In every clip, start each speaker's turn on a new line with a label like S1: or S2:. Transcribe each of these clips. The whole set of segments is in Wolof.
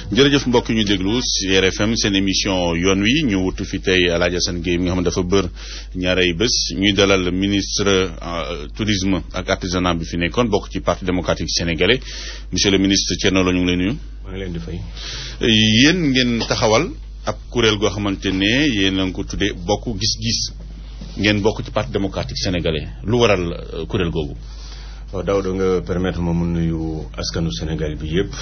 S1: jërëjëf mbokk ñu déglu ci RFM seen émission yoon wi ñu wutu fi tey El Hadj Assane Gueye mi nga xam ne dafa bër ñaarey bés ñuy dalal ministre tourisme ak artisanat bi fi nekkoon bokk ci parti démocratique sénégalais monsieur le ministre Thierno Lo ñu ngi lay nuyu.
S2: maa ngi leen di fay.
S1: yéen ngeen taxawal ab kuréel goo xamante ne yéen a ngi ko tuddee bokk gis-gis ngeen bokk ci parti démocratique sénégalais lu waral kuréel googu.
S2: waaw Daouda nga permettre ma mu nuyu askanu Sénégal bi yépp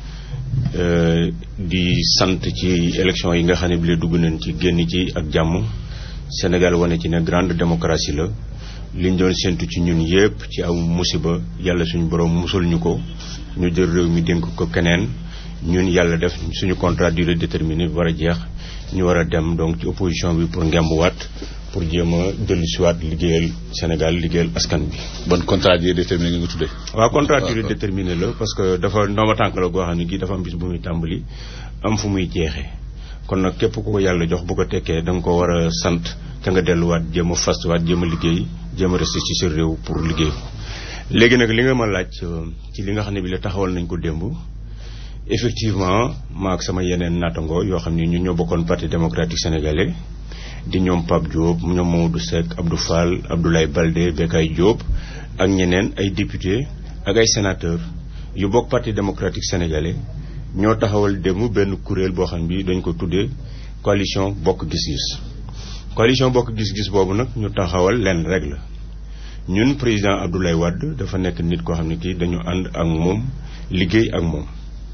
S2: di sant ci élection yi nga xam ne bi la dugg nañ ci génn ci ak jàmm Sénégal wane ci ne grande démocratie la liñ doon séntu ci ñun yépp ci aw musiba yàlla suñu borom musul ñu ko ñu jël réew mi dénk ko keneen ñun yàlla def suñu contrat durée déterminée war a jeex ñu war a dem donc ci opposition bi pour ngembuwaat pour jéem a dellu siwaat liggéeyal Sénégal liggéeyal askan bi.
S1: bon contrat durée déterminée nga tuddee.
S2: waaw contrat durée déterminée la parce que dafa ndooma tànk la goo xam ne gi dafa am bis bu muy tàmbali am fu muy jeexee kon nag képp ku ko yàlla jox bu ko tekkee da nga ko war a sant ca nga delluwaat jéem a fastuwaat jéem a liggéey jéem a resté ci sa réew pour liggéey ko léegi nag li nga ma laaj ci li nga xam ne bi la taxawal nañ ko démb effectivement maa ak sama yeneen naataango yoo xam ne ñun ñoo bokkoon parti démocratique sénégalais di ñoom Pape Diop ñoom Mamadou Seck Abdou Fall Abdoulaye Baldé Bekay Diop ak ñeneen ay député ak ay sénateur yu bokk parti démocratique sénégalais ñoo taxawal démb benn kuréel boo xam bi dañ ko tuddee coalition bokk gis-gis coalition bokk gis-gis boobu nag ñu taxawal lenn rek la ñun président Abdoulaye Wade dafa nekk nit koo xam ne kii dañu ànd ak moom liggéey ak moom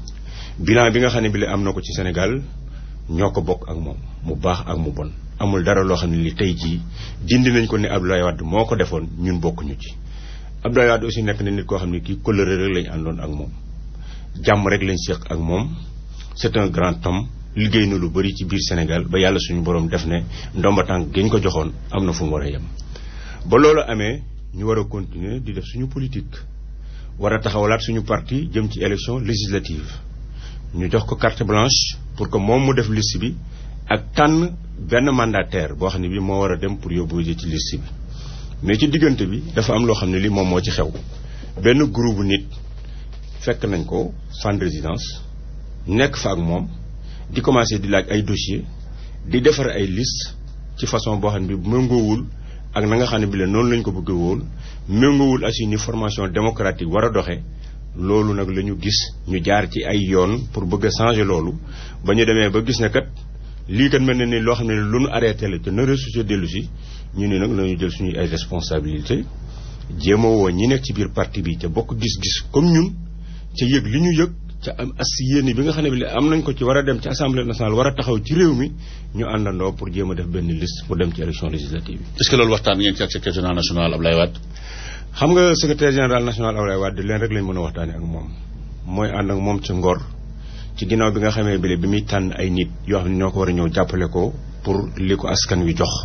S2: bilan bi nga xam ne bi la am na ko ci Sénégal ñoo ko bokk ak moom mu baax ak mu bon amul dara loo xam ne li tey jii dindi nañ ko ne Abdoulaye Wade moo ko defoon ñun bokkuñu ci Abdoulaye Wade aussi nekk na nit koo xam ne kii kóllëre rek lañ àndoon ak moom jàmm rek lañ séq ak moom c'est un grand homme liggéey na lu bari ci biir Sénégal ba yàlla suñu borom def ne ndomba tànk gi ñu ko joxoon am na fu mu war a yem ba loolu amee ñu war a continuer di def suñu politique war a taxawalaat suñu parti jëm ci élection législative ñu jox ko carte blanche pour que moom mu def liste bi ak tànn benn mandataire boo xam ne bi moo war a dem pour yóbbu ci liste bi mais ci diggante bi dafa am loo xam ne li moom moo ci xew benn groupe nit fekk nañ ko fan résidence nekk fa ak moom di commencer di laaj ay dossier di defar ay liste ci façon boo xam ne bi méngoowul ak na nga xam ne bi la noonu lañ ko bëgg woon méngoowul asi ni formation démocratique war a doxe loolu nag la ñu gis ñu jaar ci ay yoon pour bëgg a changer loolu ba ñu demee ba gis ne kat lii kat mel na ni loo xam ne lu nu arrêté la te na ressuscité dellu si ñu ne nag nañu jël suñuy ay responsabilité jéem a woo ñi nekk ci biir parti bi ca bokk gis-gis comme ñun ca yëg li ñu yëg ca am as yéene bi nga xam ne bi am nañ ko ci war a dem ci assemblée nationale war a taxaw ci réew mi ñu àndandoo pour jéem a def benn liste pour dem ci élection législative yi.
S1: est-ce que loolu waxtaan ngeen ci ak secrétaire général national Abdoulaye Wade.
S2: xam nga secrétaire général national Abdoulaye Wade leen rek lañ mën a waxtaanee ak moom mooy ànd ak moom ci ngor ci ginnaaw bi nga xamee bile bi muy tànn ay nit yoo xam ne ñoo ko war a ñëw jàppale ko pour li ko askan wi jox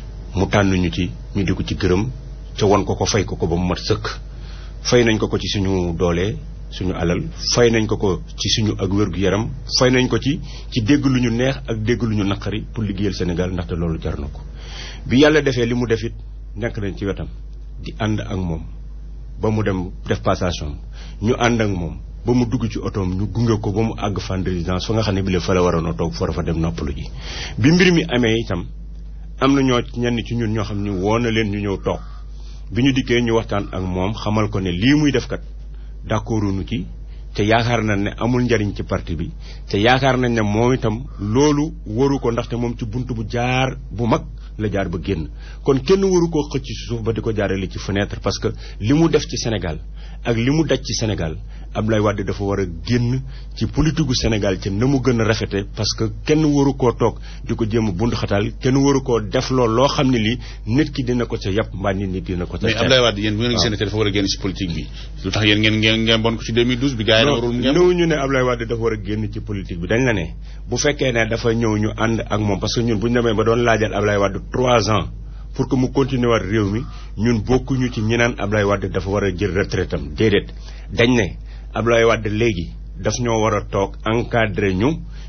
S2: mu tànn ñu ci ñu di ko ci gërëm ca won ko ko fay ko ko ba mu mat sëkk fay nañ ko ko ci suñu doole suñu alal fay nañ ko ko ci suñu ak wér-gu-yaram fay nañ ko ci ci dégg lu ñu neex ak dégg lu ñu naqari pour liggéeyal Sénégal ndaxte loolu jar na ko bi yàlla defee li mu defit nekk nañ ci wetam di ànd ak moom ba mu dem def passation ñu ànd ak moom ba mu dugg ci otoom ñu gunge ko ba mu àgg fan résidence fa nga xam ne bi la fa la waroon a toog fa fa dem noppalu ji bi mbir mi amee itam am na ñoo ñenn ci ñun ñoo xam ne woo na leen ñu ñëw toog bi ñu dikkee ñu waxtaan ak moom xamal ko ne lii muy def kat d'accorduñu ci te yaakaar nañ ne amul njariñ ci parti bi te yaakaar nañ ne moom itam loolu waru ko ndaxte moom ci bunt bu jaar bu mag la jaar ba génn kon kenn waru koo xëcc ci suuf ba di ko jaarale ci fenêtre parce que li mu def ci Sénégal ak li mu daj ci Sénégal Abdoulaye Wade dafa war a génn ci politique gu Sénégal ci na mu gën a rafete parce que kenn waru koo toog di ko jéem a bund xataal kenn waru koo def lool loo xam ne lii nit ki dina ko ca yàpp mbaa nit nit dina ko ca
S1: mais Abdoulaye Wade yéen bu ngeen gisee ne dafa war a génn ci politique bi lu tax yéen ngeen ngeen ngeen bon ko ci 2012 bi gars yi warul ngeen
S2: ñëw ñu ne Abdoulaye Wade dafa war a génn ci politique bi dañ la ne bu fekkee ne dafa ñëw ñu ànd ak moom parce que ñun bu ñu demee ba doon laajal Abdoulaye Wade trois ans pour que mu continuer waat réew mi ñun bokkuñu ci ñi naan Abdoulaye Wade dafa war a jël retraite am déedéet dañ ne Abdoulaye Wade léegi daf ñoo war a toog encadré ñu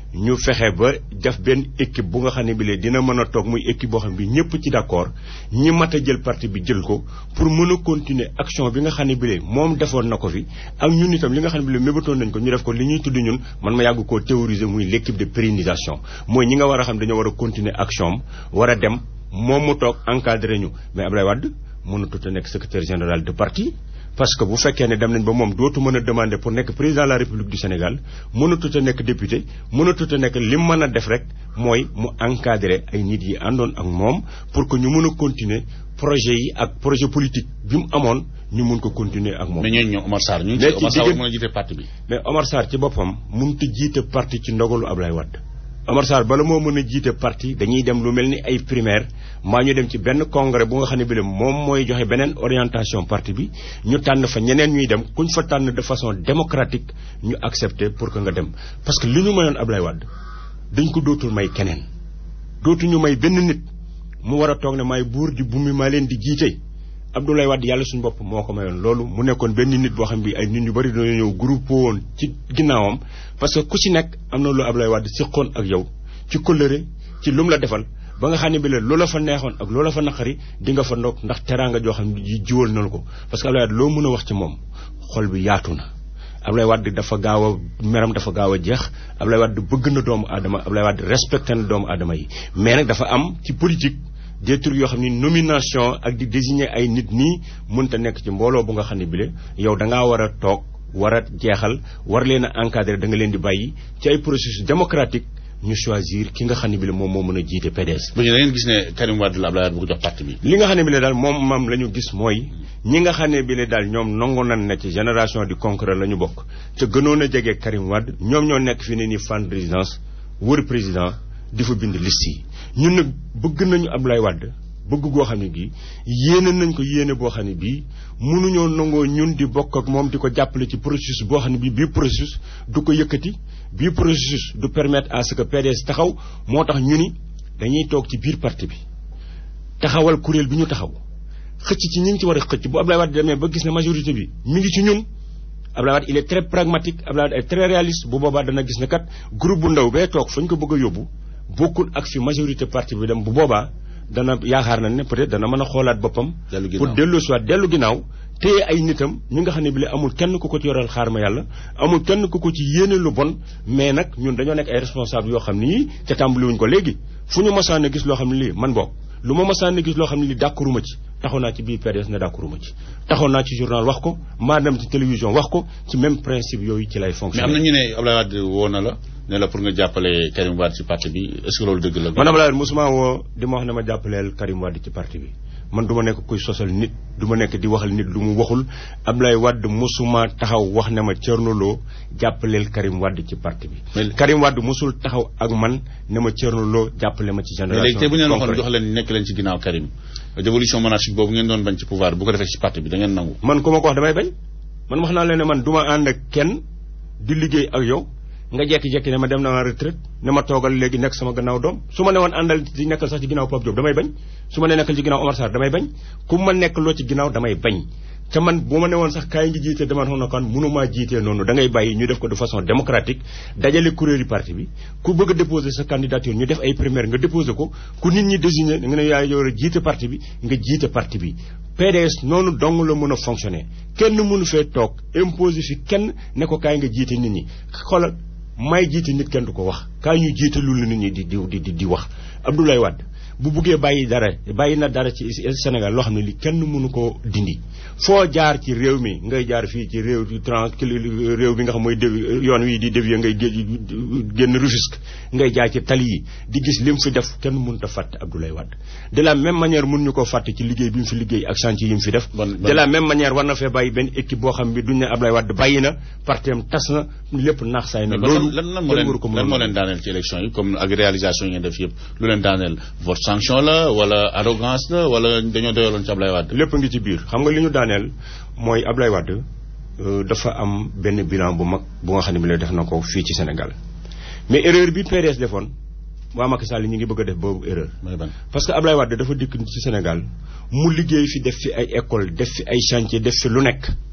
S2: ñu fexe ba def benn équipe bu nga xam ne bi lee dina mën a toog muy équipe boo xam ne bi ñëpp ci d'accord ñi mat a jël parti bi jël ko pour mën a continuer action bi nga xam ne bi lee moom defoon na ko fi ak ñun itam li nga xam ne bi lee mébatoon nañ ko ñu def ko li ñuy tudd ñun man ma yàgg koo théoriser muy l'équipe de pérennisation mooy ñi nga war a xam dañoo war a continuer action am war a dem moom mu toog encadré ñu mais Abdoulaye Wade mënatut a nekk secrétaire général de parti parce que bu fekkee ne dem nañ ba moom dootu mën a demander pour nekk président de la république du Sénégal mënatut a nekk député mënatut a nekk li mu mën a def rek mooy mu encadrer ay nit yi àndoon ak moom pour que ñu mën a continuer projet yi ak projet politique bi mu amoon ñu mun ko continuer ak moom.
S1: mais ñooñu ñoom Omar Sarr ñu ngi ci Omar Sarr mën a jiite parti bi.
S2: mais Omar Sarr ci boppam mënut a jiite parti ci ndogalu Ablaye Wade. Omar Sarr bala moo mën a jiite parti dañuy dem lu mel ni ay primaire maa ñu dem ci benn congrès bu nga xam ne bi la moom mooy joxe beneen orientation parti bi ñu tànn fa ñeneen ñuy dem kuñ fa tànn de façon démocratique ñu accepter pour que nga dem parce que li ñu mayoon Ablaye Wade dañ ko dootul may keneen dootuñu may benn nit mu war a toog ne maay buur di bumi maa leen di jiite Abdoulaye Wade yàlla suñu bopp moo ko mayoon loolu mu nekkoon benn nit boo xam bi ay nit ñu bari dañoo ñëw groupe woon ci ginnaawam parce que ku ci nekk am na lu Abdoulaye Wade siqoon ak yow ci kóllëre ci lu mu la defal ba nga xam ne bi la loola fa neexoon ak loola fa naqari di nga fa ndokk ndax teraanga joo xam ne ji jiwal nañu ko parce que Abdoulaye Wade loo mën a wax ci moom xol bi yaatu na Abdoulaye Wade dafa gaaw a meram dafa gaaw a jeex Abdoulaye Wade bëgg na doomu aadama Abdoulaye Wade respecté na doomu aadama yi mais nag dafa am ci politique des trucs yoo xam ni nomination ak di désigner ay nit nii mënta nekk ci mbooloo bu nga xam ne bile yow da ngaa war a toog war a jeexal war leen a encadrer da nga leen di bàyyi ci ay processus démocratique ñu choisir ki nga xam ne bile moom moo mën a jiite PDS.
S1: bu ñu da ngeen gis ne Karim Wade la Abdoulaye Wade bu ko jox parti bi.
S2: li nga xam ne bile daal moom maam la ñu gis mooy ñi nga xam ne bile daal ñoom nangu nan na ci génération du concret la ñu bokk te gënoon a jege Karim Wade ñoom ñoo nekk fi ne nii fan résidence wër président di fa bind liste yi. ñun nag bëgg nañu Abdoulaye Wade bëgg goo xam ne gii yéene nañ ko yéene boo xam ne bii mënuñoo nangoo ñun di bokk ak moom di ko jàppale ci processus boo xam ne bii bii processus du ko yëkkati bii processus du permettre à ce que PDS taxaw moo tax ñu ni dañuy toog ci biir parti bi taxawal kuréel bi ñu taxaw xëcc ci ñi ngi ci war a xëcc bu Abdoulaye Wade demee ba gis ne majorité bi mi ngi ci ñun Abdoulaye Wade il est très pragmatique Abdoulaye Wade est très réaliste bu boobaa dana gis ne kat groupe bu ndaw bee toog fa ñu ko bëgg a yóbbu bokkul ak fi majorité parti bi dem bu boobaa dana yaakaar na ne peut-être dana mën a xoolaat boppam. pour dellu soit dellu ginnaaw téye ay nitam ñi nga xam ne bi amul kenn ku ko ci yoral xaar ma yàlla amul kenn ku ko ci yéene lu bon mais nag ñun dañoo nekk ay responsable yoo xam ne yii te tàmbaliwuñ ko léegi fu ñu mosaan a gis loo xam ne lii man bokk lu ma mosaan a gis loo xam ne lii d'accorduma ci taxaw naa ci biir PDS ne d'accorduma ci taxaw naa ci journal wax ko maa dem ci télévision wax ko ci même principe yooyu ci lay fonctionner.
S1: mais am na ñu ne Abdoulaye Wade woo na la ne la pour nga jàppale Karim Wade ci parti bi est-ce que loolu dëgg la.
S2: man Abdoulaye Wade mosuma woo di ma wax ne ma jàppaleel Karim Wade ci parti bi man du ma nekk kuy sosal nit du ma nekk di waxal nit lu mu waxul Abdoulaye Wade mosuma taxaw wax ne ma Thierno Lo jàppaleel Karim Wade ci parti bi. Karim Wade mosul taxaw ak man ne ma Thierno Lo jàppale ma ci génération.
S1: mais léegi tey bu ñu leen waxoon jox leen nekk leen ci ginnaaw Karim dévolution monarchique boobu ngeen doon bañ ci pouvoir bu ko defee ci parti bi da ngeen nangu.
S2: man ku ma ko wax damay bañ man wax naa leen ne man du ma ànd ak kenn di liggéey ak yow nga jekki-jekki ne ma dem na retraite ne ma toogal léegi nekk sama gannaaw doom su ma ne woon àndal ci nekkal sax ci ginnaaw Pape Diop damay bañ su ma ne nekkal ci ginnaaw Omar Sarr damay bañ ku ma nekk loo ci ginnaaw damay bañ te man bu ma ne woon sax kaay ngi jiite dama na kan mënumaa jiitee noonu da ngay bàyyi ñu def ko de façon démocratique dajale kuréeli parti bi ku bëgg a déposer sa candidature ñu def ay primaire nga déposer ko ku nit ñi désigné nga ne yaa yor a jiite parti bi nga jiite parti bi PDS noonu dong la mën a fonctionner kenn mënu fee toog imposer fi kenn ne ko kaay nga jiite nit ñi xoolal may jiite nit kenn du ko wax kaay ñu jiite lu nit ñi di di di di wax Abdoulaye Wade bu buggee bàyyi dara bàyyi na dara ci Sénégal loo xam ne li kenn mënu ko dindi foo jaar ci réew mi ngay jaar fii ci réew trans réew bi nga xam mooy yoon wi di dévier ngay génn Rufisque ngay jaar ci tali yi di gis lim fi def kenn mënut a fàtte Abdoulaye Wade de la même manière mën ñu ko fàtte ci liggéey bi mu fi liggéey ak chantier yi mu fi def de la même manière war na fee bàyyi benn équipe boo xam bi duñ ne Abdoulaye Wade bàyyi na partem tas na lépp naax saay na loolu
S1: lan moo leen daaneel ci élection yi comme ak réalisation yi ngeen def yëpp lu leen daaneel vote sanction la wala arrogance la wala dañoo doyaloon ci Ablaye Wade.
S2: lépp ngi ci biir xam nga li ñu daaneel mooy Ablaye Wade dafa am benn bilan bu mag bu nga xam ne bi lay def na ko fii ci Sénégal mais erreur bi PDS defoon waa Macky Sall ñu ngi bëgg a def boobu erreur. parce que Ablaye Wade dafa dikk ci Sénégal mu liggéey fi def fi ay école def fi ay chantier def fi lu nekk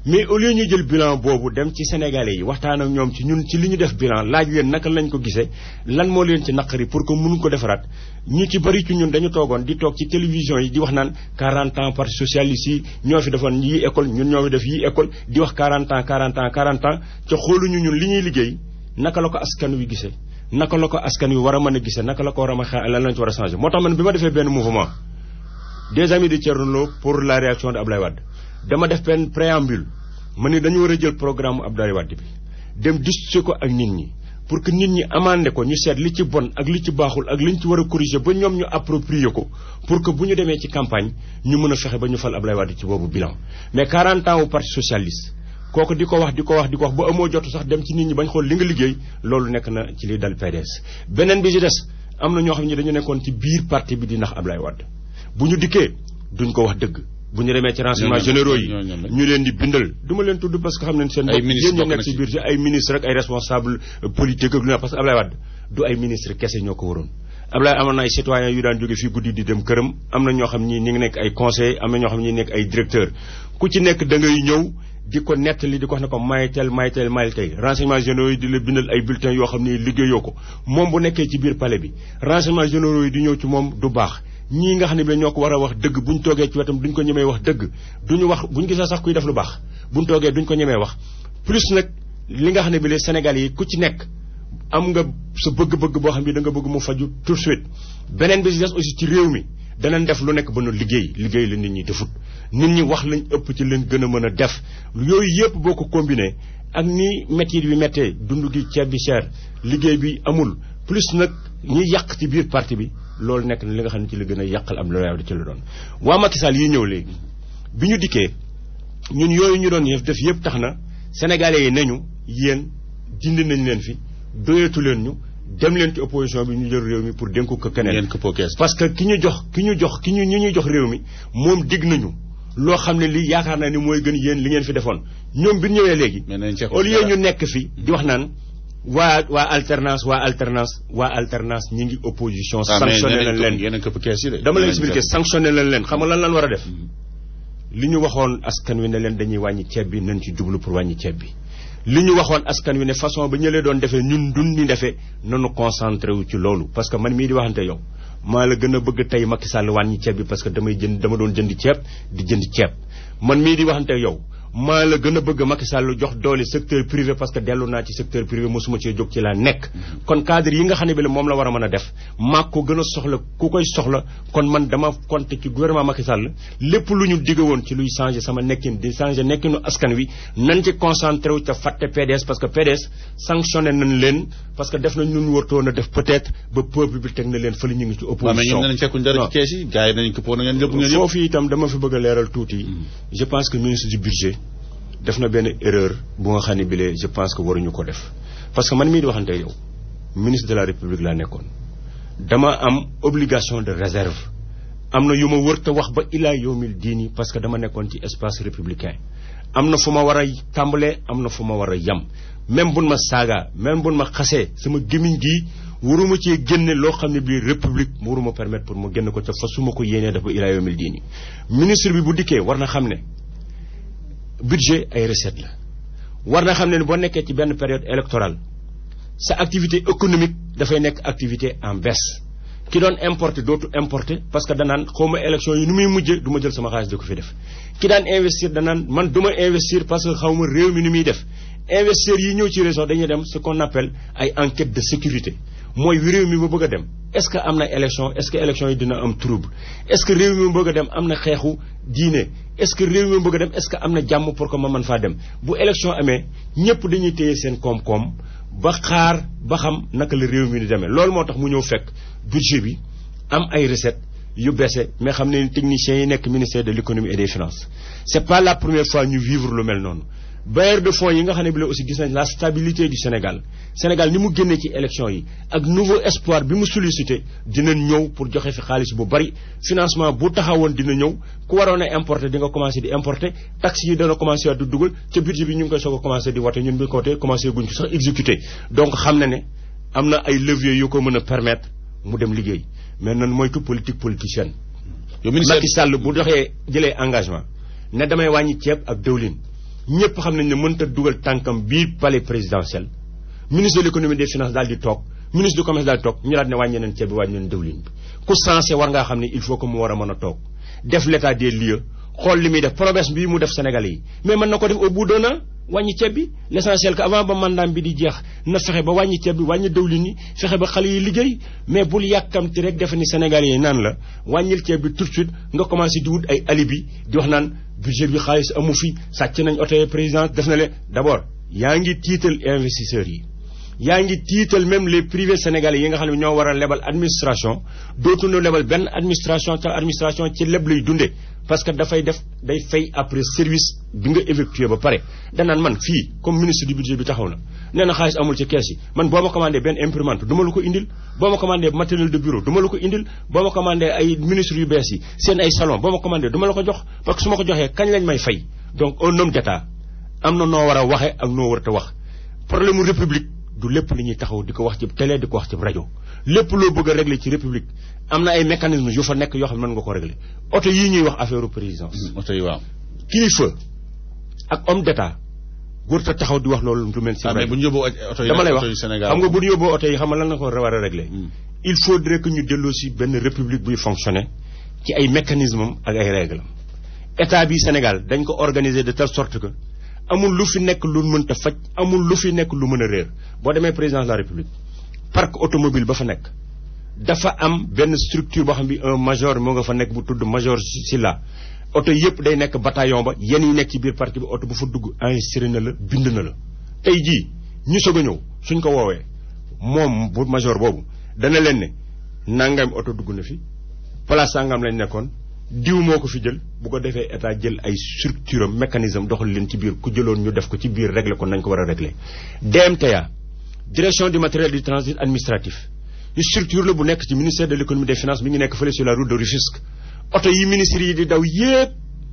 S2: mais au lieu ñu jël bilan boobu dem ci sénégalais yi waxtaan ak ñoom ci ñun ci li ñu def bilan laaj leen naka lañ ko gisee lan moo leen ci naqari pour que mënu ko defaraat ñu ci bari ci ñun dañu toogoon di toog ci télévision yi di wax naan 40 ans parti socialiste yi ñoo fi defoon yii école ñun ñoo fi def yii école di wax 40 ans 40 ans 40 ans ca xooluñu ñun li ñuy liggéey naka la ko askan wi gisee naka la ko askan wi war a mën a gisee naka la ko war a mën a lan lañ ci war a changer moo tax man bi ma defee benn mouvement des amis de Thierno Lo pour la réaction de Abdoulaye Wade dama def benn préambule ma ni dañu war a jël programme Abdoulaye Wade bi dem discuter ko ak nit ñi pour que nit ñi amandé ko ñu seet li ci bon ak li ci baaxul ak li ñu ci war a corriger ba ñoom ñu approprier ko pour que bu ñu demee ci campagne ñu mën a fexe ba ñu fal Abdoulaye Wade ci boobu bilan mais 40 ans au parti socialiste kooku di ko wax di ko wax di ko wax ba amoo jotu sax dem ci nit ñi bañ xool li nga liggéey loolu nekk na ci li dal PDS beneen bi ci des am na ñoo xam ne dañu nekkoon ci biir parti bi di nax Abdoulaye Wade bu ñu dikkee duñ ko wax dëgg bu ñu demee ci renseignements généraux yi ñu leen di bindal du ma leen tudd parce que xam nañ seen bopp yéen ñu nekk ci biir ci ay ministre ak ay responsable politique ak lu ne parce que Abdoulaye Wade du ay ministre kese ñoo ko waroon Abdoulaye amoon na ay citoyens yu daan jóge fii guddi di dem këram am na ñoo xam ñi ñi ngi nekk ay conseillers am na ñoo xam ñi nekk ay directeur ku ci nekk da ngay ñëw di ko nettali di ko wax ne ko maytel maytel maytel renseignements généraux yi di la bindal ay bulletins yoo xam ne liggéeyoo ko moom bu nekkee ci biir palais bi renseignements généraux yi di ñëw ci moom du baax ñii nga xam ne bi ñoo ko war a wax dëgg buñ toogee ci wetam duñ ko ñemee wax dëgg duñu wax buñ gisee sax kuy def lu baax buñ toogee duñ ko ñemee wax plus nag li nga xam ne bi les Sénégalais yi ku ci nekk am nga sa bëgg-bëgg boo xam ne da nga bëgg mu faju tout de suite beneen bi si des aussi ci réew mi danañ def lu nekk ba nu liggéey liggéey la nit ñi defut nit ñi wax lañ ëpp ci leen gën a mën a def yooyu yëpp boo ko combiné ak ni métier bi méttee dund gi ceeb bi cher liggéey bi amul plus nag ñi yàq ci biir parti bi loolu nekk na li nga xam ne ci la gën a yàqal am la ci la doon waa Macky Sall yi ñëw léegi bi ñu dikkee ñun yooyu ñu doon def yëpp tax na sénégalais yi nañu yéen dindi nañ leen fi doyatu leen ñu dem leen ci opposition bi ñu jël réew mi pour dénku ko keneen parce que ki ñu jox ki ñu jox ki ñu ñi ñuy jox réew mi moom dig nañu loo xam ne lii yaakaar naa ni mooy gën yéen li ngeen fi defoon ñoom bi ñu ñëwee léegi au lieu ñu nekk fi di wax naan waa waa alternance waa alternance waa alternance ñi ngi opposition sanctionné nañ leen dama leen expliqué sanctionné nañ leen xam nga lan lan war a def li ñu waxoon askan wi ne leen dañuy wàññi ceeb bi nañ ci jublu pour wàññi ceeb bi li ñu waxoon askan wi ne façon ba ñëlee doon defee ñun dun ni defee nanu concentré wu ci loolu parce que man mii di waxante yow maa la gën a bëgg tey Macky Sall wàññi ceeb bi parce que damay jënd dama doon jënd ceeb di jënd ceeb man mii di waxante yow maa la gën a bëgg Macky Sall jox doole secteur privé parce que dellu naa ci secteur privé mosuma cee jóg ci laa nekk kon cadre yi nga xam ne bi la moom la war a mën a def maa ko gën a soxla ku koy soxla kon man dama compter ci gouvernement Macky Sall lépp lu ñu digg woon ci luy changer sama nekkin di changer nekkinu askan wi nañ ci concentré wu te fàtte PDS parce que PDS sanctionné nañ leen parce que def nañ ñu wartoon a def peut-être ba peuple bi teg na leen fële ñu ngi ci opposition foofu itam dama fi bëgg a leeral tuuti je pense que ministre du budget def na benn erreur bu nga xam ne bile je pense que waruñu ko def parce que man mii di waxante yow ministre de la république laa nekkoon dama am obligation de réserve am na yu ma wër te wax ba ilaa yawmil diini parce que dama nekkoon ci espace républicain am na fu ma war a tàmbalee am na fu ma war a yam même buñ ma saaga même buñ ma xasee sama gémmiñ gii waruma cee génne loo xam ne bii république mu waruma permettre pour mu génn ko te fa su ma ko yéenee dafa ilaa yawmil diini ministre bi bu dikkee war na xam ne budget ay recette la war na xam ne boo nekkee ci benn période électorale sa activité économique dafay nekk activité en baisse ki doon importer dootu importer parce que danaan xawma élection yi nu muy mujje du ma jël sama xaalis di ko fi def ki daan investir danaan man du ma investir parce que xawma réew mi nu muy def investisseurs yi ñëw ci région dañuy dem ce qu'on appelle ay enquête de sécurité mooy réew mi ba bëgg a dem est-ce que am na élection est-ce que élection yi dina am trouble est-ce que réew mi bëgg a dem am na xeexu diine est-ce que réew mi bëgg a dem est-ce que am na jàmm pour que ma mën faa dem bu élection amee ñëpp dañuy téye seen koom-koom ba xaar ba xam naka la réew mi di demee loolu moo tax mu ñëw fekk budget bi am ay recettes yu baissé mais xam ne techniciens yi nekk ministère de l'économie et des finances c'est pas la première fois ñu vivre lu mel noonu bailleurs de fonds yi nga xam ne bi la aussi gis nañ la stabilité du Sénégal Sénégal ni mu génnee ci élection yi ak nouveau espoir bi mu sollicité dinañ ñëw pour joxe fi xaalis bu bari financement bu taxawoon dina ñëw ku waroon a importer di nga commencé di importer taxes yi dana commencé di dugal ca budget bi ñu ngi koy soog a commencé di wote ñun bi ko wote commencé guñ ko sax exécuté donc xam na ne am na ay leviers yu ko mën a permettre mu dem liggéey mais nan moytu politique politicienne Macky Sall bu doxee jëlee engagement ne damay wàññi ceeb ak dëwlin ñëpp xam nañ ne mënta dugal tànkam biir palais présidentiel ministre de l'économie des finances daal di toog ministre du commerce daal di toog ñu daal ne wàññi nañ ceeb bi wàññi nañ dëwlin bi ku sensé war ngaa xam ne il faut que mu war a mën a toog def l'état des lieux xool li muy def promesse bii mu def Sénégalais yi mais mën na ko def au bout d'un an wàññi ceeb bi l'essentiel que avant ba mandaam bi di jeex na fexe ba wàññi ceeb bi wàññi dëwlin yi fexe ba xale yi liggéey mais bul yàkkamti rek defe ni Sénégalais yi naan la wàññil ceeb bi tout de suite nga commencé di wut ay alibi di wax naan budget bi xaalis amu fi sàcc nañ oto yi président def na le d'abord yaa ngi tiital investisseurs yi yaa ngi tiital même les privés sénégalais yi nga xam ne ñoo war a lebal administration dootuñu lebal benn administration te administration ci leb lay dunde parce que dafay def day fay après service bi nga effectué ba pare danaan man fii comme ministre du budget bi taxaw na nee na xaalis amul ci kees yi man boo ma commandé benn imprimante du ma la ko indil boo ma commandé matériel de bureau du ma la ko indil boo ma commandé ay ministres yu bees yi seen ay salon boo ma commandé du ma la ko jox parce que su ma ko joxee kañ lañ may fay donc un homme d'état am na noo war a waxe ak noo war a wax problème mu république du lépp li ñuy taxaw di ko wax ci télé di ko wax ci rajo lépp loo bëgg a régler ci république am na ay mécanismes yu fa nekk yoo xam ne mën nga ko régler oto yii ñuy wax affaire présidence.
S1: oto yi waaw.
S2: kilifa ak homme d'état wërta taxaw di wax loolu lu mel. si
S1: mais bu ñu yóbboo oto yi
S2: dama lay wax
S1: oto yi Sénégal
S2: xam nga bu ñu yóbboo oto yi xam nga lan la ko war a régler. il faudrait que ñu delloo si benn république buy fonctionner ci ay mécanismes ak ay règles état bi Sénégal dañ ko organiser de telle sorte que. amul lu fi nekk lu mënta faj amul lu fi nekk lu mën a réer boo demee président de la république parc automobile ba fa nekk dafa am benn structure boo xam bi un major moo nga fa nekk bu tudd major Silla oto yëpp day nekk bataillon ba yéen yi nekk ci biir parc bi oto bu fa dugg enregistré na la bind na la tey jii ñu soog a ñëw suñ ko woowee moom bu major boobu dana leen ne nangam oto dugg na fi place sangam lañ nekkoon diw moo ko fi jël bu ko defee état jël ay structure am mécanisme doxal leen ci biir ku jëloon ñu def ko ci biir régler ko nañ ko war a régler DMTA direction du matériel du transit administratif structure la bu nekk ci ministère de l'économie des finances mi ngi nekk fële sur la route de Rufisque oto yi ministres yi di daw yépp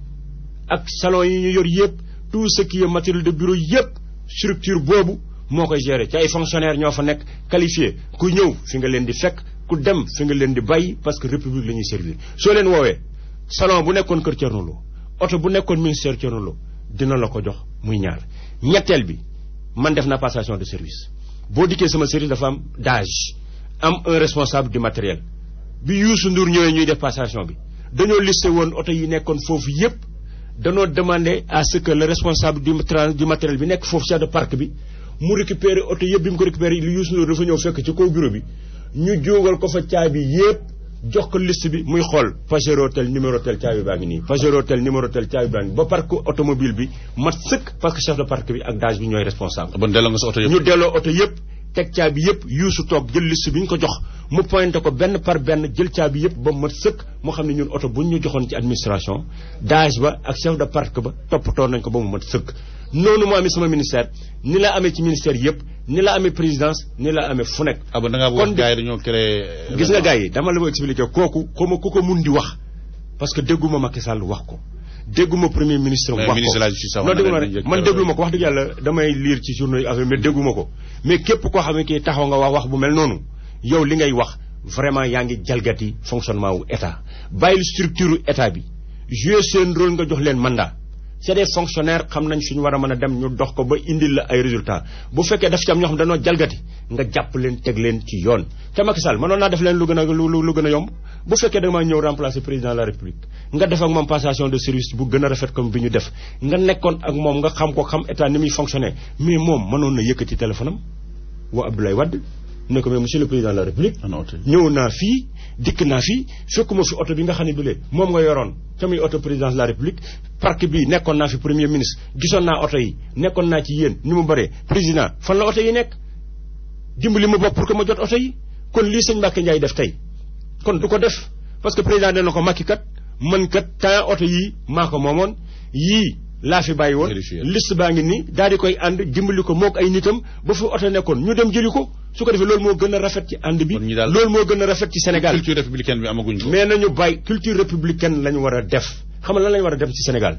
S2: ak salon yi ñu yor yépp tout ce qui est matériel de bureau yépp structure boobu moo koy gérer ci ay fonctionnaires ñoo fa nekk qualifié ku ñëw fi nga leen di fekk ku dem fi nga leen di bàyyi parce que république la ñuy servir soo leen woowee salon bu nekkoon kër Thierno Lo oto bu nekkoon ministère Thierno Lo dina la ko jox muy ñaar ñetteel bi man def na passation de service boo dikkee sama service dafa am DAGE am un responsable du matériel bi Youssou Ndour ñëwee ñuy def passation bi dañoo listé woon oto yi nekkoon foofu yépp dañoo demandé à ce que le responsable du du matériel bi nekk foofu chef de parc bi mu récupérer oto yépp bi mu ko récupérer li Youssou Ndour dafa ñëw fekk ci kaw bureau bi ñu jógal ko fa caabi yépp jox ko liste bi muy xool Pajero tel numéro tel caabi baa ngi nii Pajero tel numéro tel caabi baa ngi nii ba parc automobile bi mat sëkk parce que chef de parc bi ak DAGE bi ñooy responsable.
S1: bon delloo nga sa oto yëpp
S2: ñu delloo oto yëpp teg caabi yëpp yuusu toog jël liste bi ñu ko jox mu pointé ko benn par benn jël caabi yëpp ba mat sëkk moo xam ne ñun oto bu ñu joxoon ci administration DAGE ba ak chef de parc ba toppatoo nañ ko ba mu mat sëkk. noonu moo amee sama ministère ni la amee ci ministère yëpp ni la amee présidence ni la amee fu nekk.
S1: ah ba da ngaa wax gars yi dañoo créé.
S2: gis nga gars yi dama la ko expliquer kooku xawma ku ko mun di wax parce que dégguma Macky Sall wax ko dégguma premier ministre. wax ko
S1: ministre de la justice
S2: non déglu ma rek man déglu ma ko wax dëgg yàlla damay lire ci journaux yi affaire mais dégguma ko mais képp koo xam ne kii taxaw nga wax wax bu mel noonu yow li ngay wax vraiment yaa ngi jalgati fonctionnement wu état bàyyil structure état bi jouer seen rôle nga jox leen mandat. c'est des fonctionnaires xam nañ suñu war a mën a dem ñu dox ko ba indil la ay résultats bu fekkee daf ci am ñoo xam dañoo jalgati nga jàpp leen teg leen ci yoon te Macky Sall mënoon naa def leen lu gën a lu lu gën a yomb bu fekkee da nga maa ñëw remplacer président de la république nga def ak moom passation de service bu gën a rafet comme bi ñu def nga nekkoon ak moom nga xam ko xam état ni muy fonctionner mais moom mënoon na yëkkati téléphone am woo Abdoulaye Wade ne ko mais monsieur le président de la république ñëw naa fii dikk naa fii fekkuma fi oto bi nga xam ne bile moom nga yoroon te muy oto présidence de la république parc bi nekkoon naa fi premier ministre gisoon naa oto yi nekkoon naa ci yéen ni mu bëree président fan la oto yi nekk dimbali ma bopp pour que ma jot oto yi kon lii sëñ Mbacke Ndiaye def tey kon du ko def parce que président dana ko makki kat man kat temps oto yii maa ko moomoon yii laa fi bàyyi woon liste baa ngi nii daal di koy ànd dimbali ko mook ay nitam ba fi oto nekkoon ñu dem jëli ko su ko defee loolu moo gën a rafet ci ànd bi loolu moo gën a rafet ci Sénégal
S1: culture républicaine bi amaguñ ko
S2: mais nañu bàyyi culture républicaine lañu war a def xam nga lan lañu war a def ci Sénégal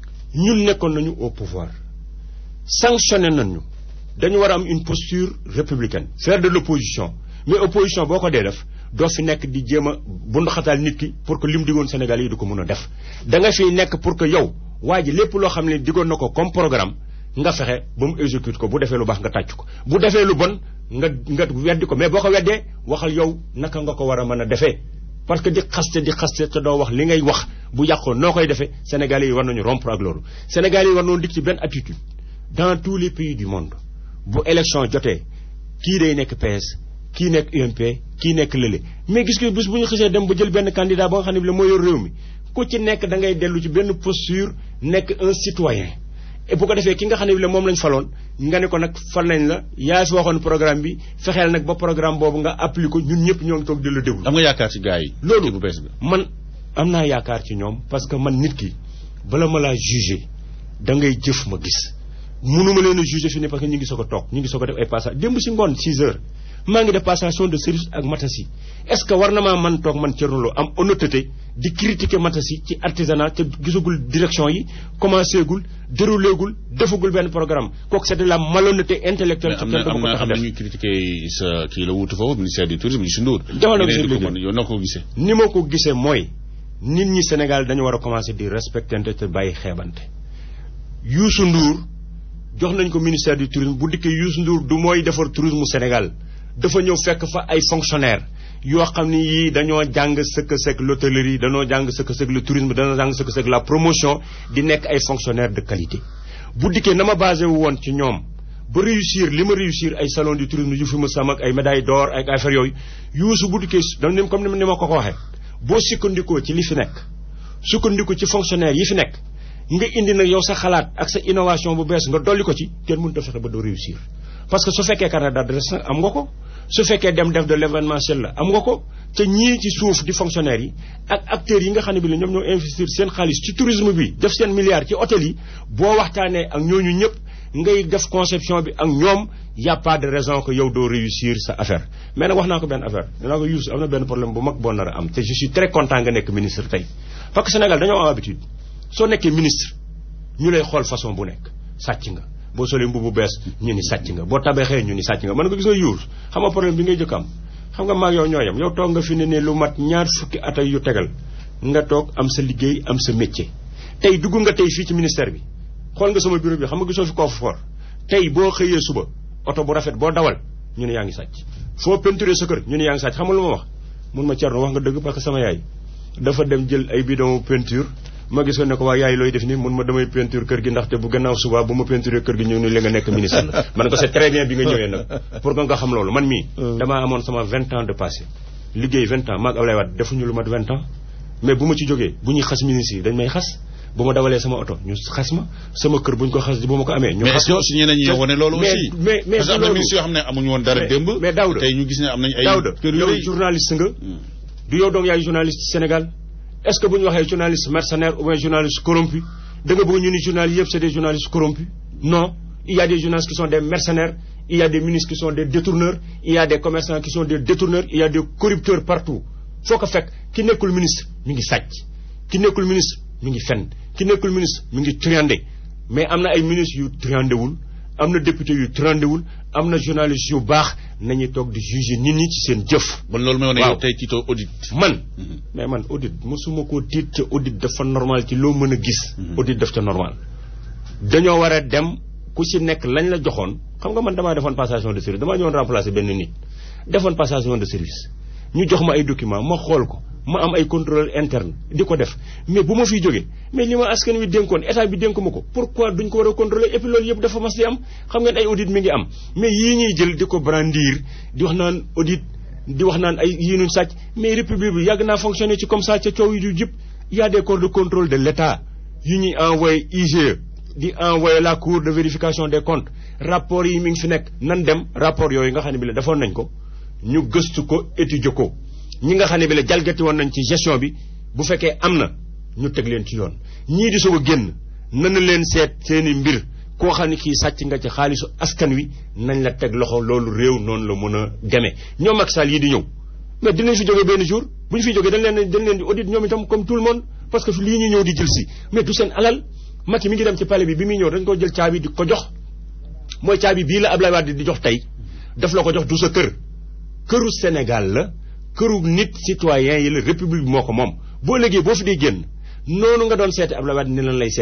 S2: ñun nekkoon nañu au pouvoir sanctionné nañu dañu war a am une posture républicaine faire de l'opposition mais opposition boo ko dee def doo fi nekk di jéem a bunduxataal nit ki pour que li mu digoon Sénégal yi du ko mën a def da nga fiy nekk pour que yow waa ji lépp loo xam ne digoon na ko comme programme nga fexe ba mu exécute ko bu defee lu baax nga tàcc ko bu defee lu bon nga nga weddi ko mais boo ko weddee waxal yow naka nga ko war a mën a defee parce que di xaste di xaste te doo wax li ngay wax bu yàqoo noo koy defee Sénégalais yi war nañu rompre ak loolu Sénégalais yi war nañu dik ci benn attitude dans tous les pays du monde bu élection jotee kii day nekk PS kii nekk UMP kii nekk lële mais gis nga bis bu ñu xisee dem ba jël benn candidat ba nga xam ne bi la moo yor réew mi ku ci nekk da ngay dellu ci benn posture nekk un citoyen et bu ko defee ki nga xam ne bi la moom lañ faloon nga ne ko nag fal nañ la yaa fi waxoon programme bi fexeel nag ba programme boobu nga appliqué ko ñun ñëpp ñoo ngi toog di la déglu.
S1: am nga yaakaar ci gars yi.
S2: loolu
S1: bu bees bi.
S2: man am naa yaakaar ci ñoom parce que man nit ki bala ma laa jugé da ngay jëf ma gis mënuma leen a jugé fi ne parce que ñu ngi soog a toog ñu ngi soog a def ay passage démb si ngoon 6 heures maa ngi def passation de service ak Matassi est-ce que war na maa man toog man Thierno Lo am honnêteté di critiquer Matassi ci artisanat te gisagul direction yi commencé gul déroulé gul defagul benn programme kooku c'est de la malhonnêteté intellectuelle.
S1: am na am na am na ñuy critiquer sa kii la wuutu foofu ministère du tourisme Youssou Ndour.
S2: defal na monsieur Ndour
S1: yow noo ko gisee.
S2: ni ma ko gisee mooy nit ñi Sénégal dañu war a commencer di respectante te bàyyi xeebante Youssou Ndour jox nañ ko ministère du tourisme bu dikkee Youssou Ndour du mooy defar tourisme Sénégal dafa ñëw fekk fa ay fonctionnaires yoo xam ni yii dañoo jàng sëkk sëkk l'hôtellerie dañoo jàng sëkk sëkk le tourisme dañoo jàng sëkk sëkk la promotion di nekk ay fonctionnaires de qualité. bu dikkee na ma basé wu woon ci ñoom ba réussir li ma réussir ay salon du tourisme yu fi ma sam ak ay médaille d'or ak affaire yooyu Youssou bu dikkee dañ leen comme ni ma ko ko waxee boo sukkandikoo ci li fi nekk sukkandiku ci fonctionnaires yi fi nekk. nga indi nag yow sa xalaat ak sa innovation bu bees nga dolli ko ci kenn mënut a fexe ba doo réussir parce que su fekkee carnet d'adresse am nga ko su fekkee dem def de l'événementiel la am nga ko te ñii ci suuf di fonctionnaires yi ak acteurs yi nga xam ne bi la ñoom ñoo investir seen xaalis ci tourisme bi def seen milliards ci hôtel yi boo waxtaanee ak ñooñu ñëpp ngay def conception bi ak ñoom y a pas de raison que yow doo réussir sa affaire mais nag wax naa ko benn affaire dinaa ko Youssou am na benn problème bu mag boo nar a am te je suis très content nga nekk ministre tey parce que Sénégal dañoo am habitude soo nekkee ministre ñu lay xool façon bu nekk sàcc nga boo solee mbubu bees ñu ni sàcc nga boo tabaxee ñu ni sàcc nga mën nga gis nga yuur xam nga problème bi ngay jëkk am xam nga maag yow ñooyam yow toog nga fi ne ne lu mat ñaar fukki at yu tegal nga toog am sa liggéey am sa métier tey dugg nga tey fii ci ministère bi xool nga sama bureau bi xam nga gisoo fi coffre-fort tey boo xëyee suba oto bu rafet boo dawal ñu ne yaa ngi sàcc foo peinturé sa kër ñu ne yaa ngi sàcc xam nga lu ma wax mun ma Thierno wax nga dëgg parce que sama yaay dafa dem jël ay bidon peinture ma gis ko ne ko waa yaay looy def ni mun ma damay peinture kër gi ndaxte bu gannaaw suba bu ma peinturé kër gi ñu ni li nga nekk ministre la man ko c'est très bien bi nga ñëwee nag pour que nga xam loolu man mii damaa amoon sama vingt ans de passé liggéey vingt ans maag Ablaye Wade defuñu lu mat vingt ans mais bu ma ci jógee bu ñuy xas ministre yi dañ may xas bu ma dawalee sama oto ñu xas ma sama kër bu ñu ko xas bu ma ko amee ñu
S1: mais
S2: xas
S1: est-ce que si ñeneen ñi wane loolu
S2: mais
S1: aussi
S2: mais mais
S1: parce que am na
S2: loolu-
S1: ministre yoo xam ne amuñu woon dara
S2: mais-
S1: démb
S2: mais Daouda
S1: tey ñu gis ne am nañu ay
S2: Daouda
S1: kër yu
S2: yow
S1: rëy.
S2: journaliste nga du yow doom yaay journaliste ci Sénégal est-ce que bu ñu waxee journaliste mercenaire ou bien journaliste corrompu da nga bëgg ñu ni journalistes yëpp c'est des journalistes corrompus non il y a des journalistes qui sont des mercenaires il y a des ministres qui sont des détourneurs il y a des commerçants qui sont des détourneurs il y a des corrupteurs partout foo ko fekk ki nekkul ministre mi ngi sàcc ki nekkul ministre mi ngi fen ki nekkul ministre mi ngi triandé mais am na ay ministres yu triandéwul am na député yu triandéwul am na journalistes yu baax nañuy toog di juger nit ñi ci seen jëf
S1: bon loolu mooy wane
S2: waaw.
S1: yow tey tiito audit
S2: man mais man audit mosuma koo tiit ca audit dafa normal ci loo mën a gis audit daf ca normal dañoo war a dem ku ci nekk lañ la joxoon xam nga man damaa defoon passation de service damaa ñëwoon remplacer benn nit defoon passation de service ñu jox ma ay documents ma xool ko ma am ay contrôle interne di ko def mais bu ma fiy jógee mais li ma askan wi dénkoon état bi dénk ma ko pourquoi duñ ko war a contrôler et puis loolu yëpp dafa mas di am xam ngeen ay audit mi ngi am mais yii ñuy jël di ko brandir di wax naan audit di wax naan ay yii nuñ sàcc mais république bi yàgg naa fonctionner ci comme ça ca coow yi du jëpp y a des corps de contrôle de l'État yu ñuy envoyé IGE di envoyé la cour de vérification des comptes rapport yi mi ngi fi nekk nan dem rapport yooyu nga xam ne bi la defoon nañ ko ñu gëstu ko étudier ko ñi nga xam ne bi la jalgati woon nañ ci gestion bi bu fekkee am na ñu teg leen ci yoon ñii di soog a génn nana leen seet seeni mbir koo xam ne kii sàcc nga ci xaalisu askan wi nañ la teg loxo loolu réew noonu la mën a demee ñoom Macky Sall yi di ñëw mais dinañ fi jógee benn jour bu ñu fi jógee dañ leen dañ leen di audit ñoom itam comme tout le monde parce que lii ñu ñëw di jël si mais du seen alal Macky mi ngi dem ci palais bi bi muy ñëw dañ ko jël caabi di ko jox mooy caabi bii la Ablaye Wade di jox tey daf la ko jox du sa kër këru Sénégal la këru nit citoyen yi la république bi moo ko moom boo léegi boo fi dee génn noonu nga doon seete Ablaye Wade ni lan lay seete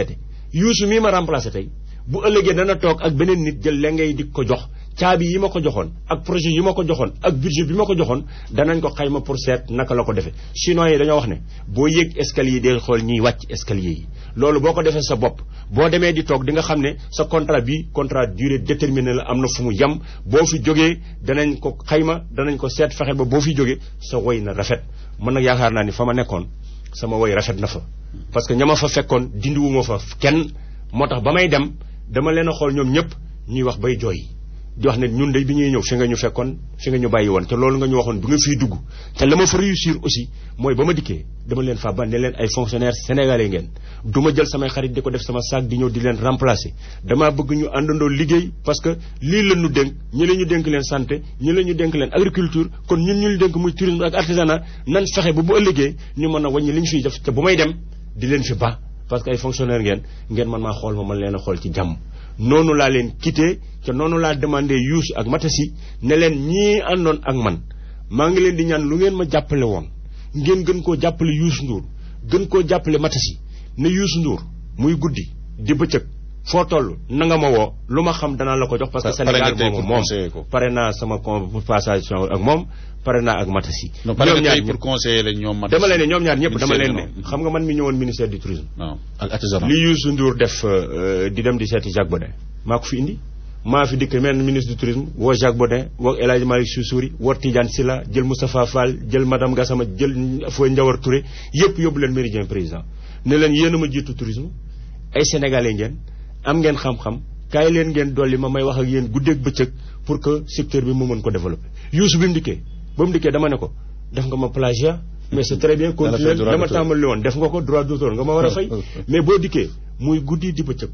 S2: yuusu mii ma remplacé tey bu ëllëgee dana toog ak beneen nit jël la ngay di ko jox caabi yi ma ko joxoon ak projet yi ma ko joxoon ak budget bi ma ko joxoon danañ ko xayma pour seet naka la ko defee chinois yi dañoo wax ne boo yéeg escalier yi del xool ñiy wàcc escalier yi loolu boo ko defee sa bopp boo demee di toog di nga xam ne sa contrat bi contrat durée déterminée la am na fu mu yem boo fi jógee danañ ko xayma danañ ko seet fexe ba boo fi jógee sa woy na rafet man nag yaakaar naa ni fa ma nekkoon sama woy rafet na fa parce que ña ma fa fekkoon dindiwuma fa kenn moo tax ba may dem dama leen a xool ñoom ñëpp ñuy wax bay jooy di wax ne ñun de bi ñuy ñëw fi nga ñu fekkoon fi nga ñu bàyyi woon te loolu nga ñu waxoon bi nga fiy dugg te la ma fa réussir aussi mooy ba ma dikkee dama leen fa ban ne leen ay fonctionnaires sénégalais ngeen du ma jël samay xarit di ko def sama sac di ñëw di leen remplacer damaa bëgg ñu àndandoo liggéey parce que lii la ñu dénk ñi la ñu dénk leen santé ñi la ñu dénk leen agriculture kon ñun ñu dénk muy tourisme ak artisanat nan fexe ba bu ëllëgee ñu mën a wàññi li ñu fiy def te bu may dem di leen fi ba parce que ay fonctionnaires ngeen ngeen man maa xool ma mën leen a xool ci jàmm noonu laa leen quitté te noonu laa demandé Youssou ak Matasi ne leen ñii àndoon ak man maa ngi leen di ñaan lu ngeen ma jàppale woon ngeen gën koo jàppale Youssou Ndour gën koo jàppale Matasi ne Youssou Ndour muy guddi di bëccëg foo toll na nga ma woo lu ma xam danaa la ko jox parce que Sénégal moomu moom pare naa sama conversation ak moom pare naa ak Matasi
S1: ñoom ñaar pour conseiller la ñoom Matasi
S2: dama leen ne ñoom ñaar ñëpp dama leen ne xam nga man mi ñëwoon ministère du tourisme
S1: ak artisanat
S2: li Youssou Ndour def di dem di seeti Jacques Baudin maa ko fi indi maa fi dikk mel ministre du tourisme woo Jacques Baudin woo El Hadj Malick Soussouri woo Tidiane Sylla jël Moustapha Fall jël madame Gassama jël Foy Ndiawar Touré yëpp yóbbu leen méridien président ne leen yéen a ma jiitu tourisme ay sénégalais ngeen am ngeen xam-xam kaay leen ngeen dolli ma may wax ak yéen guddeeg bëccëg pour que secteur bi mu mën ko développer Youssou bi mu dikkee ba mu dikkee dama ne ko def nga ma plagiat mais c'est très bien continuer dama tàmbali woon def nga ko droit d'auteur nga ma war a fay mais boo dikkee muy guddi di bëccëg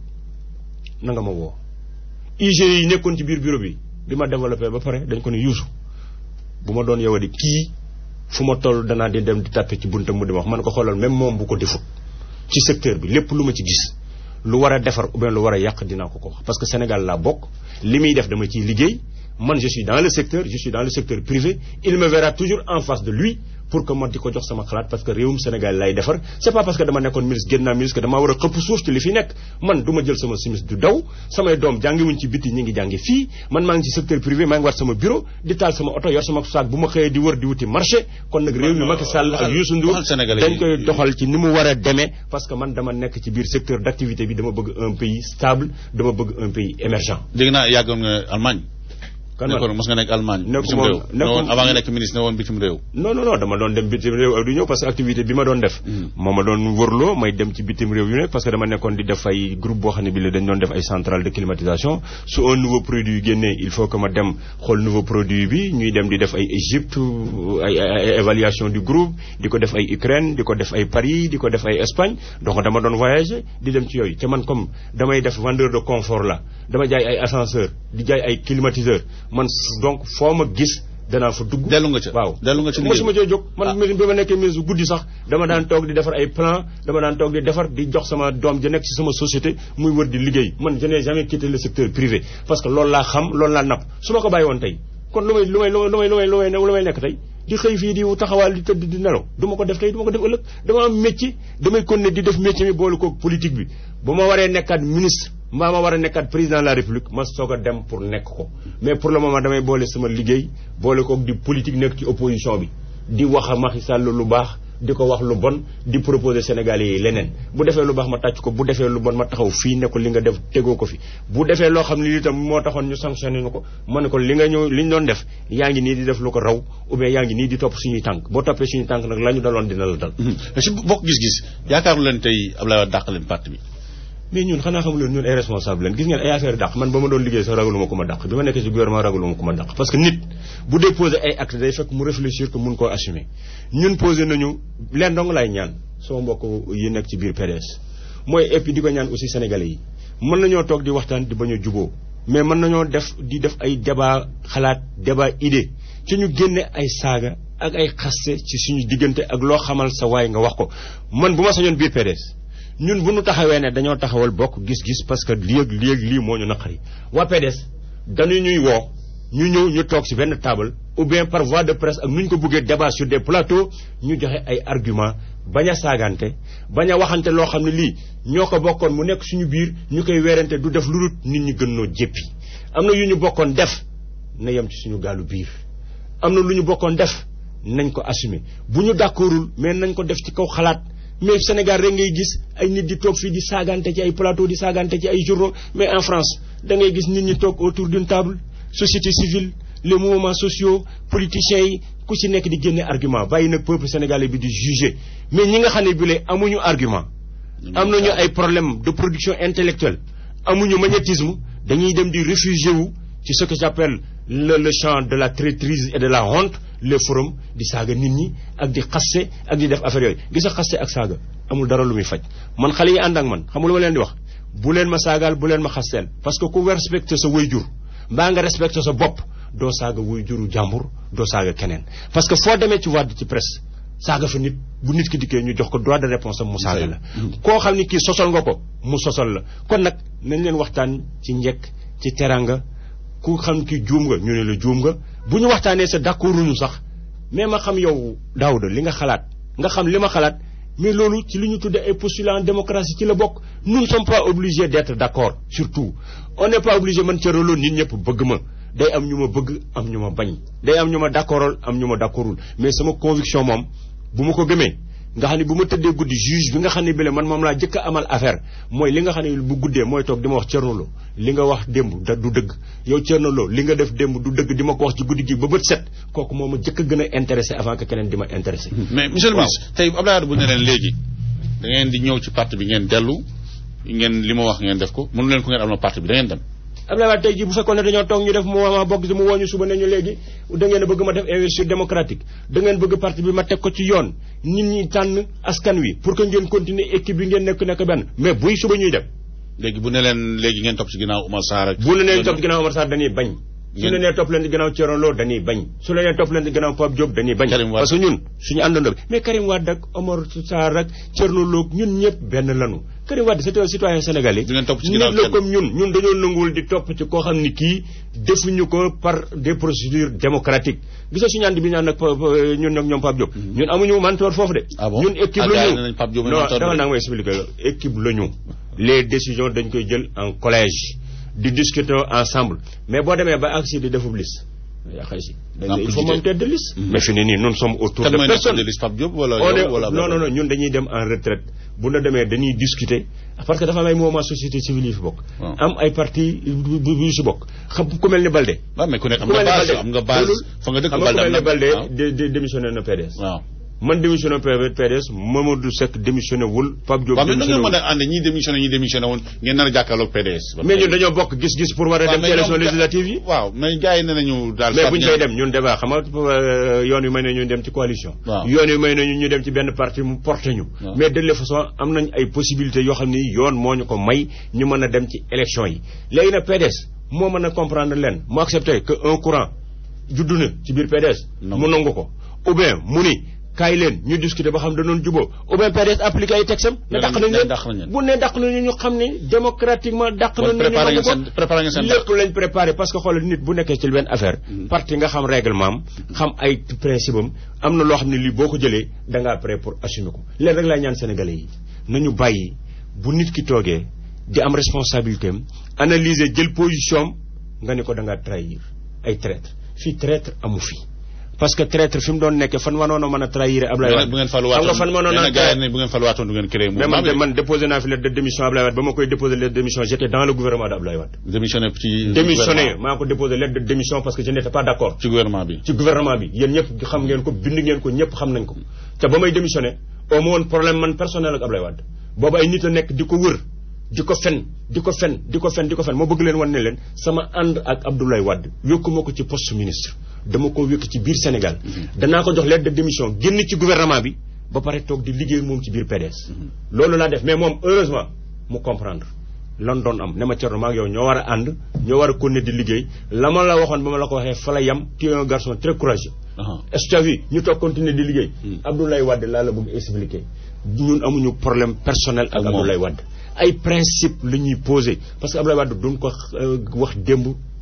S2: na nga ma woo IG yi nekkoon ci biir bureau bi bi ma développé ba pare dañ ko ne Youssou bu ma doon yow di kii fu ma toll danaa di dem di tàppe ci buntam mu di wax man ko xoolal même moom bu ko defut ci secteur bi lépp lu ma ci gis lu war a defar ou bien lu war a yàq dinaa ko ko wax parce que Sénégal laa bokk li muy def dama ciy liggéey man je suis dans le secteur je suis dans le secteur privé il me verra toujours en face de lui pour que ma di ko jox sama xalaat parce que réewum Sénégal lay defar c'est pas parce que dama nekkoon ministre génn naa ministre que damaa war a xëpp suuf ci li fi nekk man du ma jël sama simis du daw samay doom jàngiwuñ ci biti ñi ngi jàngi fii man maa ngi ci secteur privé maa ngi war sama bureau di taal sama oto yor sama saak bu ma xëyee di wër di wuti marché kon nag réew mi Macky Sall ak Youssou Ndour dañ koy doxal ci ni mu war a demee parce que man dama nekk ci biir secteur d'activité bi dama bëgg un pays stable dama bëgg un pays émergent
S1: dégg naa yàggoon nga Allemagne
S2: kan
S1: nekkoon mos nga nekk Allemagne.
S2: nekk
S1: bitim réew
S2: nekk
S1: avant nga nekk ministre ne woon bitim réew.
S2: non non non dama doon dem bitim réew ak du ñëw parce que activité bi ma doon def. moo ma doon wërloo may dem ci bitim réew yu nekk parce que dama nekkoon di def ay groupe boo xam ne bi la dañ doon def ay centrale de climatisation su un nouveau produit génnee il faut que ma dem xool nouveau produit bi ñuy dem di def ay Égypte ay ay évaluation du groupe di ko def ay Ukraine di ko def ay Paris di ko def ay Espagne donc dama doon voyager di dem ci yooyu te man comme damay def vendeur de confort la dama jaay ay ascenseur di jaay ay climatiseur man donc foo ma gis danaa fa dugg.
S1: dellu nga ca
S2: waaw
S1: dellu nga ca liggéey
S2: mosuma cee jóg man bi ma nekkee ministre guddi sax dama daan toog di defar ay plan dama daan toog di defar di jox sama doom ja nekk ci sama société muy wër di liggéey man je n'ai jamais quitté le secteur privé parce que loolu laa xam loolu laa napp su ma ko bàyyi woon tey kon lu may lu may lu may lu may lu may lu may nekk tey di xëy fii di taxawaal di tëdd di nelaw du ma ko def tey du ma ko def ëllëg dama am métier damay continuer di def métier mi boole koog politique bi bu ma waree nekkaat ministre mbaa ma war a nekkaat président de la république ma soog a dem pour nekk ko mais pour le moment damay boole sama liggéey boole koog di politique nekk ci opposition bi di wax a Macky Sall lu baax di ko wax lu bon di proposer Sénégalais yi leneen bu defee lu baax ma tàcc ko bu defee lu bon ma taxaw fii ne ko li nga def tegoo ko fi bu defee loo xam ne lii tam moo taxoon ñu sanctionné ñu ko ma ne ko li nga ñëw li ñu doon def yaa ngi nii di def lu ko raw ou bien yaa ngi nii di topp suñuy tànk boo toppee suñuy tànk nag la ñu daloon dina la dal
S1: si bokk gis-gis yaakaaru leen tey Abdoulaye Wade dàq leen parti bi
S2: mais ñun xanaa xamu leen ñun ay responsable leen gis ngeen ay affaire dàq man ba ma doon liggéey sax ragaluma ku ma dàq bi ma nekkee ci gouvernement ragaluma ku ma dàq parce que nit bu déposé ay acte day fekk mu réfléchir que mun koo assumer ñun posé nañu leen dong laay ñaan sama mbokk yi nekk ci biir PDS mooy et puis di ko ñaan aussi sénégalais yi mën nañoo toog di waxtaan di bañ a juboo mais mën nañoo def di def ay débat xalaat débat idée ci ñu génne ay saaga ak ay xaste ci suñu diggante ak loo xamal sa waay nga wax ko man bu ma sañoon biir PDS ñun bu ñu taxawee ne dañoo taxawal bokk gis-gis parce que lii ak lii ak lii moo ñu naqari waa PDS dañu ñuy woo ñu ñëw ñu toog ci benn table ou bien par voie de presse ak nu ñu ko bëggee débat sur des plateaux ñu joxe ay argument bañ a saagante bañ a waxante loo xam ne lii ñoo ko bokkoon mu nekk suñu biir ñu koy weerante du def lu dul nit ñi gën noo jéppi am na yu ñu bokkoon def na yem ci suñu gaalu biir am na lu ñu bokkoon def nañ ko assumer bu ñu d'accordul mais nañ ko def ci kaw xalaat mais Sénégal rek ngay gis ay nit di toog fii di saagante ci ay plateau di saagante ci ay journaux mais en France da ngay gis nit ñi toog autour d'une table société civile les mouvements sociaux politiciens yi ku ci nekk di génne argument bàyyi nag peuple sénégalais bi di juger mais ñi nga xam ne bile amuñu argument am nañu ay problème de production intellectuelle amuñu magnétisme dañuy dem di réfugié wu ci ce que j'appelle le le champ de la traîtrise et de la honte les forums di saaga nit ñi ak di xaste ak di def affaire yooyu gis nga xaste ak saaga amul dara lu muy faj man xale yi ànd ak man xam nga lu ma leen di wax bu leen ma saagaal bu leen ma xasteel parce que ku respecté sa waajur mbaa nga respecté sa bopp doo saaga waajuru jàmbur doo saaga keneen parce que foo demee ci wàdd ci presse saaga fa nit bu nit ki dikkee ñu jox ko droit de réponse am mu saaga la koo xam ni kii sosal nga ko mu sosal la kon nag nañ leen waxtaan ci njekk ci teranga ku xam ki juum nga ñu ne la juum nga bu ñu waxtaanee sa d'accorduñu sax mais ma xam yow Daouda li nga xalaat nga xam li ma xalaat mais loolu ci li ñu tudde ay postulats en démocratie ci la bokk nous ne sommes pas obligés d'être d'accord surtout on n'est pas obligé man Thierno Lo nit ñëpp bëgg ma day am ñu ma bëgg am ñu ma bañ day am ñu ma d'accordol am ñu ma d'accordul mais sama conviction moom bu ma ko gëmee nga xam ne bu ma tëddee guddi juge bi nga xam ne bile man moom laa jëkk a amal affaire mooy li nga xam ne bu guddee mooy toog di ma wax Thierno Lo li nga wax démb da du dëgg yow Thierno Lo li nga def démb du dëgg di ma ko wax ci guddi gi ba bët set kooku moo ma jëkk a gën a intéressé avant que keneen di ma intéressé
S1: mais monsieur le ministre tey Abdoulaye Wade bu ne leen léegi da ngeen di ñëw ci parti bi ngeen dellu ngeen li ma wax ngeen def ko mënu leen ko ngeen am na parti bi da ngeen dem
S2: Abdoulaye Wade tey jii bu fekkoon ne dañoo toog ñu def mouvement bokk si mu woo ñu suba ne ñu léegi da ngeen a bëgg ma def investiture démocratique da ngeen bëgg parti bi ma teg ko ci yoon nit ñi tànn askan wi pour que ngeen continuer équipe bi ngeen nekk nekk benn mais buy suba ñuy dem.
S1: léegi bu ne leen léegi ngeen topp ci ginnaaw Oumar Sarr ak.
S2: bu ne leen topp ci ginnaaw Oumar Sarr dañuy bañ. su
S1: ngeen
S2: la nee topp leen ci ginnaaw Thierno Lo dañuy bañ su la nee topp leen ci ginnaaw Pape Diop dañuy bañ.
S1: Karim Wade
S2: parce que ñun suñu àndandoo bi mais Karim Wade ak Omar Sarr ak Thierno Lo ñun ñëpp benn lanu Karim Wade c'est un citoyen sénégalais.
S1: du ngeen topp ci
S2: nit
S1: ginnaaw
S2: la
S1: kenn.
S2: comme ñun ñun dañoo nanguwul di topp ci koo xam ni kii defuñu ko par des procédures démocratiques gis nga suñu ànd bi ñu ànd ak Pa- Pa- ñun ak ñoom Pape Diop. ñun amuñu mentor foofu de.
S1: Ah bon?
S2: ñun équipe
S1: Ah,
S2: la
S1: gars yi
S2: ñu
S1: nee nañ Pape Diop mooy
S2: non
S1: mentor
S2: dama
S1: bi.
S2: naa nga expliquer la équipe la ñu. les décisions dañ koy jël en collège di discuter ensemble mais boo demee ba agsi di defub liste yaa xëy si. dañ
S1: Ah,
S2: ne il
S1: pour
S2: faut
S1: jiite.
S2: moom tête de liste. mais fi ne nii nous sommes autour
S1: kan
S2: de
S1: mooy nekk
S2: personne.
S1: de liste Pape Diop wala
S2: on est
S1: yow wala
S2: non non non ñun dañuy dem en retraite bu na demee dañuy discuter parce que dafa am ay mouvement société civile yi fi bokk.
S1: Waaw.
S2: am ay parti bu bu yu si bokk xam ku mel ni Balde.
S1: waaw mais ku nekk am
S2: ku
S1: nga
S2: mel ni
S1: base
S2: Balde
S1: am nga base
S2: loolu-
S1: fa nga dëkk
S2: xam nga ku
S1: Balde
S2: mel
S1: am
S2: ni
S1: na
S2: Balde
S1: waaw.
S2: dé- dé- démissionné na PDS.
S1: waaw
S2: man démissionné PDS Mamadou Seck démissionné wul Pape Diop
S1: waaw mais na
S2: démissionné
S1: ngeen
S2: wul.
S1: mën a ànd ñii démissionné ñii démissionné woon ngeen nar a jàkkaarloog PDS.
S2: mais ñun dañoo bokk gis-gis pour war a
S1: waaw
S2: dem ci
S1: mais
S2: élection
S1: ñoom ga-
S2: législative yi.
S1: waaw mais gars yi nee nañu daal.
S2: mais
S1: Fatou
S2: bu ñu
S1: Ndiaye-
S2: fay dem ñun débat xam nga euh, yoon wi may nañu ñu dem ci coalition.
S1: Waaw.
S2: yoon wi may nañu ñu dem ci benn parti mu porté ñu.
S1: Waaw.
S2: mais de toute façon am nañ ay possibilités yoo xam ni yoon moo ñu ko may ñu mën a dem ci élection yi. léegi nag PDS moo mën a comprendre leen mu accepté que un courant juddu na ci biir PDS.
S1: Non.
S2: mu nangu ko ou bien mu ni kaay leen ñu discuter ba xam danoon juboo ou bien PDS appliqué ay texam ne
S1: Nee
S2: dàq
S1: nañ-
S2: nañ
S1: nee
S2: leen
S1: dàq nañ leen.
S2: bu ne dàq nañu ñu xam ne démocratiquement dàq
S1: kon
S2: nañ ñu
S1: préparé
S2: nangu
S1: ngeen
S2: ko.
S1: seen préparé ngeen seen
S2: lépp lañ préparé parce que xoolal nit bu nekkee ci benn affaire. parti nga xam règlement am xam ay principe am am na loo xam ne lii boo ko jëlee da ngaa prêt pour assumer ko. leen rek laay ñaan sénégalais yi nañu bàyyi bu nit ki toogee di am responsabilité am analyser jël position am nga ne ko da ngaa trahir ay traître fii traître amu fi. parce que traître fi mu doon nekkee fan wanoon a mën a trahir Ablaye
S1: mais
S2: Wade.
S1: nag bu ngeen
S2: xam
S1: faluwaatoon
S2: nga fan mënoon
S1: nee na
S2: a
S1: gars yi ne bu ngeen faluwaatoon du ngeen créé
S2: mais
S1: mouvement
S2: man de
S1: bi
S2: man déposé naa fi lettre de démission Ablaye Wade ba ma koy déposé lettre de démission j'étais dans le gouvernement d'Ablaye Wade.
S1: démissionné ci.
S2: démissionné
S1: gouvernement-
S2: maa ko déposé lettre de démission parce que je n'étais pas d'accord
S1: ci gouvernement bi.
S2: ci gouvernement bi yéen ñëpp xam ngeen ko bind ngeen ko ñëpp xam nañ ko te ba may démissionné au moins woon problème man personnel ak Ablaye Wade boobu ay nit a nekk di ko wër di ko fen di ko fen di ko fen di ko fen moo bëgg leen wan ne leen sama ànd ak Abdoulaye Wade wékkuma ko ci poste ministre dama ko wékk ci biir Sénégal danaa ko jox lettre de démission génn ci gouvernement bi ba pare toog di liggéey moom ci biir PDS loolu laa def mais moom heureusement mu comprendre lan doon am ne ma Thierno maa ngi yow ñoo war a ànd ñoo war a continuer di liggéey la ma la waxoon ba ma la ko waxee fa la yam tu es un garçon très courageux
S1: Aha.
S2: est-ce que tu as vu ñu toog continuer di liggéey Abdoulaye Wade laa la bëgg expliquer ñun amuñu problème personnel ak
S1: Ak moom.
S2: Abdoulaye Wade ay principe la ñuy posé parce que Abdoulaye Wade duñ ko euh, wax démb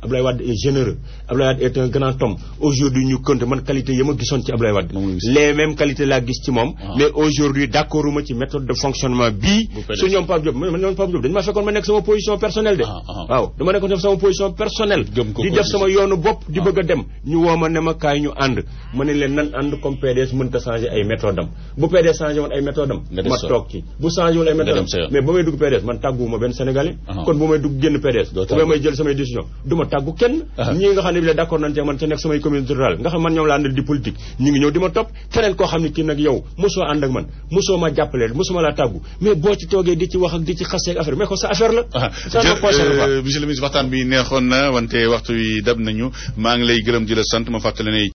S2: Ablaye Wade est généreux Ablaye Wade est un grand homme aujourd'hui ñu compte man qualité yi ma gisoon ci Ablaye Wade les mêmes qualités laa gis ci moom mais aujourd'hui d'accord uma ci méthode de fonctionnement bii su ñoom Pape Diop man ñoom Pape Diop dañu ma fekkoon ma nekk sama position personnelle de waaw dama nekkoon def sama position personnelle di def sama yoonu bopp di bëgg a dem ñu woo ma ne ma kaay ñu ànd ma ne leen nan ànd comme PDS mënta changer ay méthode am bu PDS changé woon ay méthode am ma toog ci bu changé woon ay méthode am mais ba may dugg PDS man tàgguwuma benn sénégalais kon bu may dugg génn PDS bu may jël samay décision du ma tàggu kenn ñii nga xam ne bi la d'accord nañ ci man ca nekk samay communauté rurale nga xam man ñoom la àndal di politique ñi ngi ñëw di ma topp keneen koo xam ne kii nag yow mosoo ànd ak man mosoo ma jàppale mosuma laa tàggu mais boo ci toogee di ci wax ak di ci xasee affaire mais ko sa affaire la
S1: monsieur le ministre waxtaan bi neexoon na wante waxtu wi dab nañu maa ngi lay gërëm di la sant ma fàttali ne